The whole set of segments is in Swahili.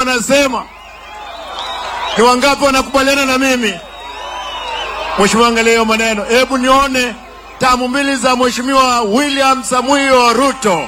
wanasema? Ni wangapi wanakubaliana na mimi? Mheshimiwa, angalia hiyo maneno, hebu nione tamu mbili za Mheshimiwa William Samuel Ruto.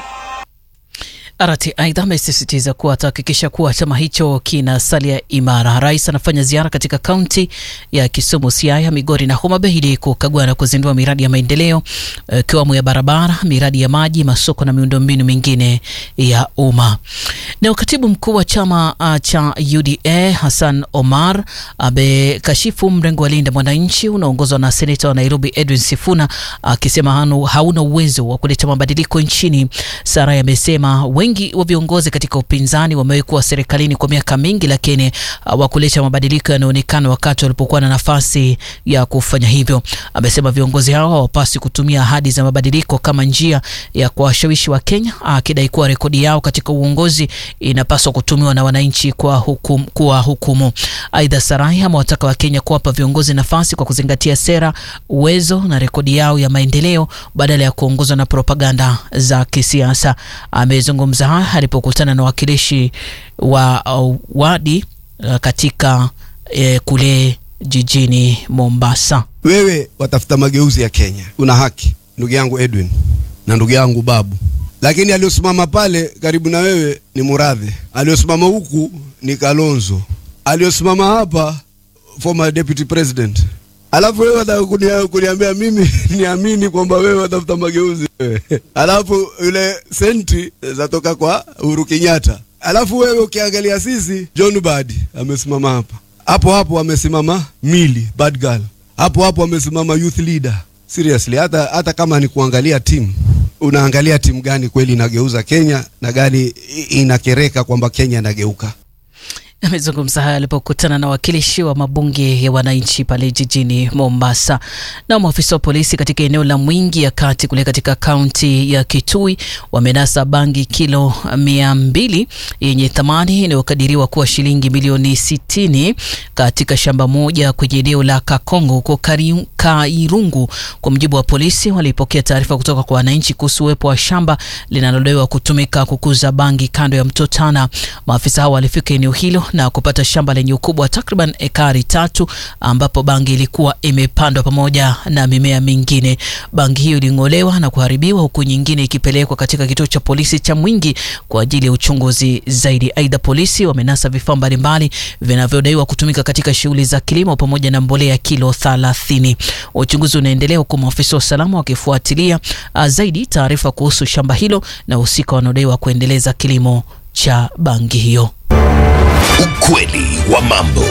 Arati aidha amesisitiza kuwa atahakikisha kuwa chama hicho kinasalia imara. Rais anafanya ziara katika kaunti ya Kisumu, Siaya, Migori na Homa Bay ili kukagua na kuzindua miradi ya maendeleo ikiwemo ya barabara, miradi ya maji, masoko na miundombinu mingine ya umma. Na katibu mkuu wa chama uh, cha UDA Hassan Omar amekashifu mrengo wa Linda Mwananchi unaoongozwa na seneta wa Nairobi Edwin Sifuna akisema uh, hauna uwezo wa kuleta mabadiliko nchini. Sarai amesema wengi wa viongozi katika upinzani wamekuwa serikalini kwa miaka mingi, lakini hawakuleta uh, mabadiliko yanayoonekana wakati walipokuwa na nafasi ya kufanya hivyo. Amesema viongozi hao hawapaswi kutumia ahadi za mabadiliko kama njia ya kuwashawishi wa Kenya, akidai kuwa rekodi yao katika uongozi inapaswa kutumiwa na wananchi kwa hukum, kuwa hukumu. Aidha, Sarai amewataka Wakenya kuwapa viongozi nafasi kwa kuzingatia sera, uwezo na rekodi yao ya maendeleo badala ya kuongozwa na propaganda za kisiasa. Amezungumza haya alipokutana na wakilishi wa uh, wadi uh, katika uh, kule jijini Mombasa. Wewe watafuta mageuzi ya Kenya, una haki ndugu yangu Edwin na ndugu yangu Babu, lakini aliyosimama pale karibu na wewe ni Muradhi, aliyosimama huku ni Kalonzo, aliyosimama hapa former deputy president. Alafu wewe wataka kuniambia mimi niamini kwamba wewe watafuta mageuzi wewe. Alafu yule senti zatoka kwa Uhuru Kenyatta. Alafu wewe ukiangalia sisi, John Badi amesimama hapa hapo hapo, amesimama Mili bad girl hapo hapo, amesimama youth leader. Seriously, hata hata kama ni kuangalia timu unaangalia timu gani kweli inageuza Kenya na gani inakereka kwamba Kenya inageuka. Amezungumza haya alipokutana na wakilishi wa mabunge ya wananchi pale jijini Mombasa. Na maafisa wa polisi katika eneo la Mwingi ya kati kule katika kaunti ya Kitui wamenasa bangi kilo mia mbili yenye thamani inayokadiriwa kuwa shilingi milioni sitini katika shamba moja kwenye eneo la Kakongo huko Kairungu. Kwa mujibu wa polisi, walipokea taarifa kutoka kwa wananchi kuhusu uwepo wa shamba linalodaiwa kutumika kukuza bangi kando ya mto Tana. Maafisa hao walifika eneo hilo na kupata shamba lenye ukubwa wa takriban ekari tatu ambapo bangi ilikuwa imepandwa pamoja na mimea mingine. Bangi hiyo iling'olewa na kuharibiwa huku nyingine ikipelekwa katika kituo cha polisi cha Mwingi kwa ajili ya uchunguzi zaidi. Aidha, polisi wamenasa vifaa mbalimbali vinavyodaiwa kutumika katika shughuli za kilimo pamoja na mbolea kilo 30. Uchunguzi unaendelea huku maafisa wa usalama wakifuatilia zaidi taarifa kuhusu shamba hilo na husika wanaodaiwa kuendeleza kilimo cha bangi hiyo. Ukweli wa mambo.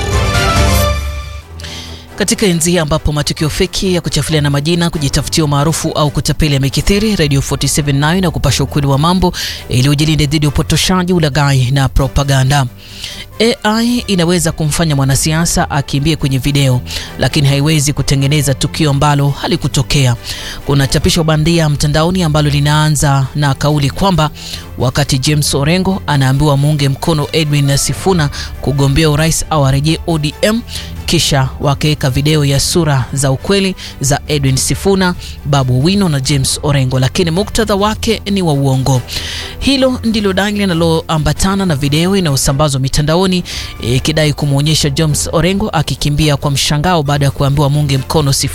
Katika enzi hii ambapo matukio feki ya kuchafulia na majina, kujitafutia umaarufu au kutapeli yamekithiri, Radio 47 nayo na kupasha ukweli wa mambo ili ujilinde dhidi ya upotoshaji, ulaghai na propaganda. AI inaweza kumfanya mwanasiasa akimbie kwenye video, lakini haiwezi kutengeneza tukio ambalo halikutokea. Kuna chapisho bandia mtandaoni ambalo linaanza na kauli kwamba wakati James Orengo anaambiwa muunge mkono Edwin Sifuna kugombea urais au arejee ODM, kisha wakaweka video ya sura za ukweli za Edwin Sifuna, Babu Wino na James Orengo, lakini muktadha wake ni wa uongo. Hilo ndilo dai linaloambatana na video inayosambazwa mitandaoni ikidai kumwonyesha James Orengo akikimbia kwa mshangao baada ya kuambiwa muunge mkono Sifuna